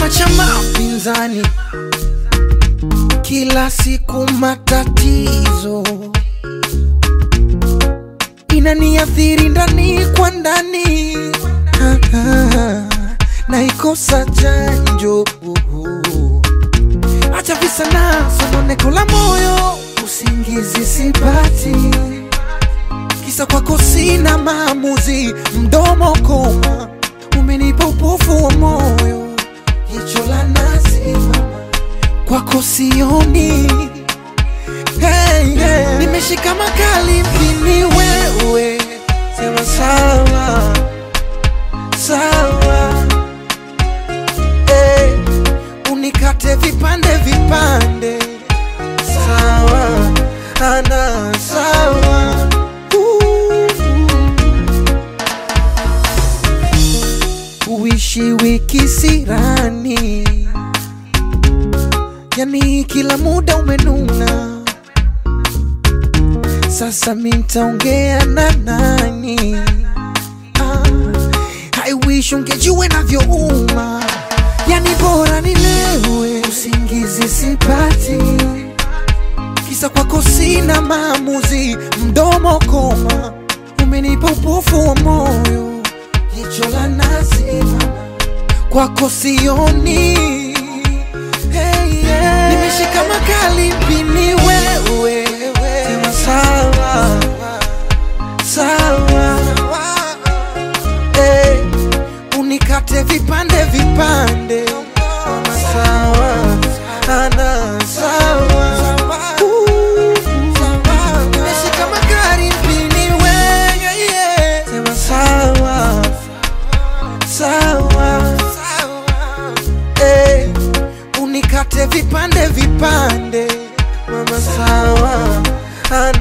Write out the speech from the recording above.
chama cha mapinzani, kila siku matatizo inaniathiri ndani kwa ndani, Ah, ah, naikosa chanjo. Acha visa na sononeko la moyo, usingizi sipati, kisa kwako sina maamuzi, mdomo koma, umenipa upofu wa moyo, jicho la nazi mama, kwako sioni hey, hey. Nimeshika makali mpini wewe, sema sawa sawa, hey. Unikate vipande vipande, sawa ana sawa Uh. Uishi wiki sirani, yani kila muda umenuna sasa mi ntaongea na nani? Ah, I wish ungejua navyouma, yani bora nilewe, usingizi sipati, kisa kwako sina maamuzi, mdomo koma, umenipa upofu wa moyo, jicho la nazi mama, kwako sioni hey, yeah. Nimeshika makali mpini wewe, sema sawa sawa, hey, unikate vipande vipande, Sema sawa ana sawa Uh, nimeshika makali mpini wewe, yeah. sema sawa sawa hey, unikate vipande vipande, mama sawa ana